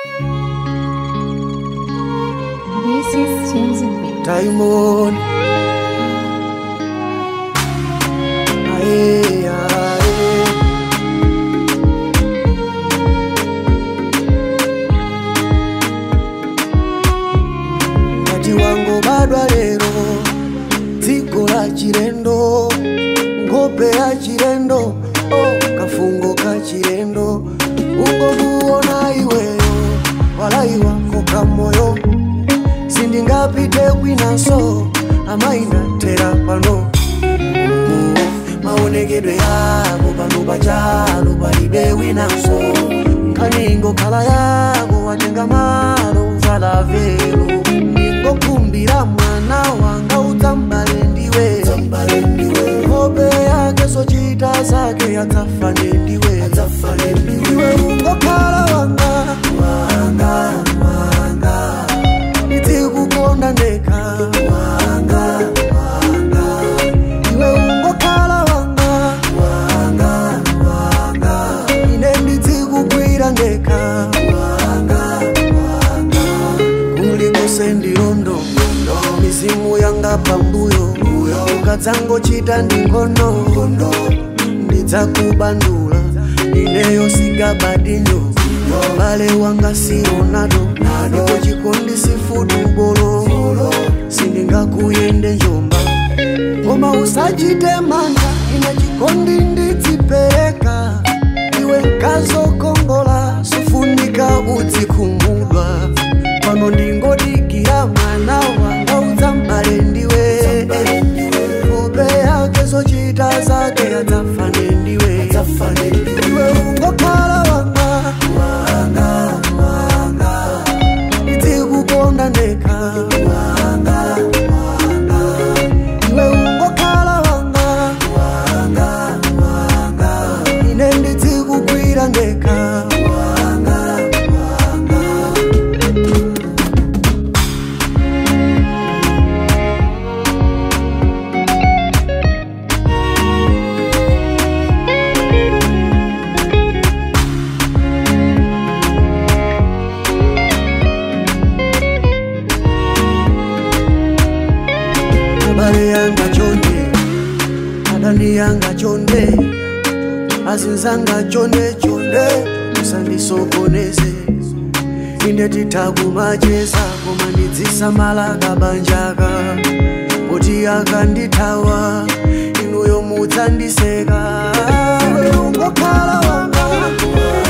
This is Chosen Me. Diamond. Aye, aye. Kati wangu badwa lero dziko la chilendo nkhope ya chilendo oh, kafungo ka chilendo ungokuona iweyo walai wako kamoyo sindingapite kwinaso amainatera pano maonekedwe yako pano pachalo palibe winanso nkaningo khala yako watenga malo uvala velo ningokumbira mwana wanga udzambale ndiwe hope yake sochita zake adzafane ndiwe iwe ungokhala wanga wanga wanga ndikukonda ndekha wanga wanga iwe ungokhala wanga wanga wanga ine ndizikugwira ndekha wanga wanga kulikose ndilondo mizimu yanga pambuyo ukadzangochita ndingono ndidzakubandula ineyo sigabadinyo bale wanga sionado ndipo chikondi sifudubolo sindingakuyende njomba koma usachite manga ine chikondi ndidzipereka iwe nkazokongola sufunika udzikhumudwa pano ndingodikira mwana wanga udzambale ndiwe hope yake zochita zake adzafane ndiwe iwe ungokhala wanga wanga wanga ndizikukonda ndekha wanga wanga iwe ungokhala wanga wanga wanga ine ndizikugwira ndekha wanga wanga abale yanga chonde adani yanga chonde azinzanga chonde chonde musandisokoneze ine titakumacheza koma ndidzisamala kabanjaka kuti akandithawa inuyo mudzandiseka iwe ungokhala wanga